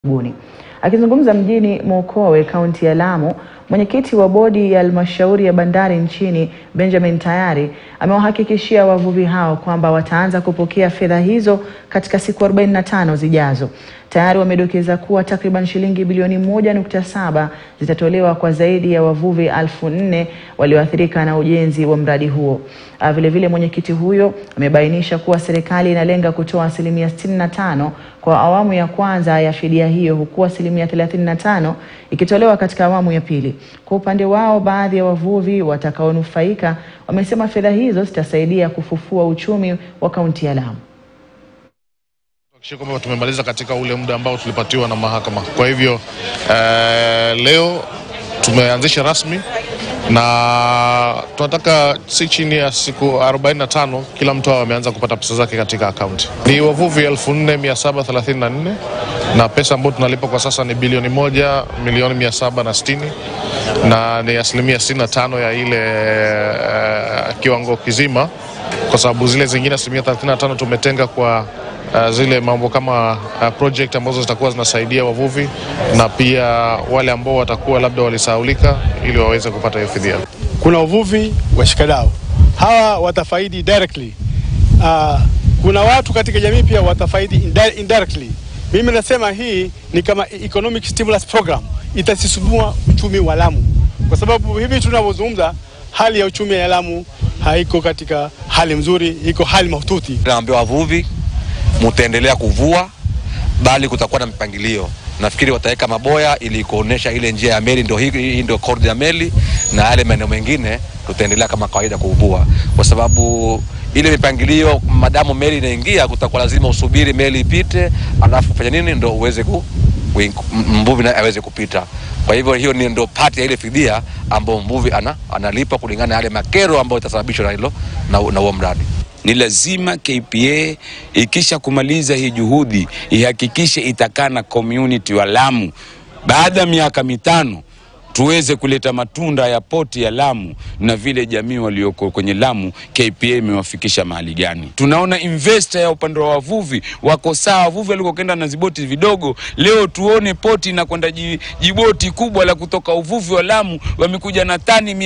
Buni. Akizungumza mjini Mokowe, kaunti ya Lamu, mwenyekiti wa bodi ya halmashauri ya bandari nchini Benjamin Tayari amewahakikishia wavuvi hao kwamba wataanza kupokea fedha hizo katika siku 45 zijazo. Tayari wamedokeza kuwa takriban shilingi bilioni moja nukta saba zitatolewa kwa zaidi ya wavuvi elfu nne walioathirika na ujenzi wa mradi huo. Vilevile, mwenyekiti huyo amebainisha kuwa serikali inalenga kutoa asilimia 65 kwa awamu ya kwanza ya fidia hiyo huku asilimia 35 ikitolewa katika awamu ya pili. Kwa upande wao, baadhi ya wavuvi watakaonufaika wamesema fedha hizo zitasaidia kufufua uchumi wa kaunti ya Lamu. Hakikisha kwamba tumemaliza katika ule muda ambao tulipatiwa na mahakama. Kwa hivyo eh, leo tumeanzisha rasmi na tunataka si chini ya siku 45 kila mtu awe ameanza kupata pesa zake katika akaunti. Ni wavuvi 4734 na pesa ambayo tunalipa kwa sasa ni bilioni moja milioni mia saba na sitini na ni asilimia 65 ya ile eh, kiwango kizima, kwa sababu zile zingine asilimia 35 tumetenga kwa Uh, zile mambo kama uh, project ambazo zitakuwa zinasaidia wavuvi na pia wale ambao watakuwa labda walisahaulika ili waweze kupata hiyo fidia. Kuna uvuvi washikadau hawa watafaidi directly. Uh, kuna watu katika jamii pia watafaidi indi- indirectly. Mimi nasema hii ni kama economic stimulus program, itasisumua uchumi wa Lamu kwa sababu hivi tunavyozungumza, hali ya uchumi ya Lamu haiko katika hali mzuri, iko hali mahututi. Naambia wavuvi mutaendelea kuvua, bali kutakuwa na mpangilio. Nafikiri wataweka maboya ili kuonesha ile njia ya meli, ndio hii hii ndio korido ya meli, na yale maeneo mengine tutaendelea kama kawaida kuvua, kwa sababu ile mipangilio, madamu meli inaingia, kutakuwa lazima usubiri meli ipite, alafu fanya nini ndo uweze ku wing- m- mvuvi naye aweze kupita. Kwa hivyo hiyo ni ndo pati ya ile fidia ambayo mvuvi ana, analipa kulingana na yale makero ambayo itasababishwa na hilo na na huo mradi. Ni lazima KPA ikisha kumaliza hii juhudi ihakikishe itakaa na community wa Lamu, baada ya miaka mitano tuweze kuleta matunda ya poti ya Lamu na vile jamii walioko kwenye Lamu KPA imewafikisha mahali gani. Tunaona investor ya upande wa wavuvi wako sawa, wavuvi walikokenda na ziboti vidogo, leo tuone poti inakwenda ji- jiboti kubwa la kutoka uvuvi wa Lamu, wamekuja na tani mia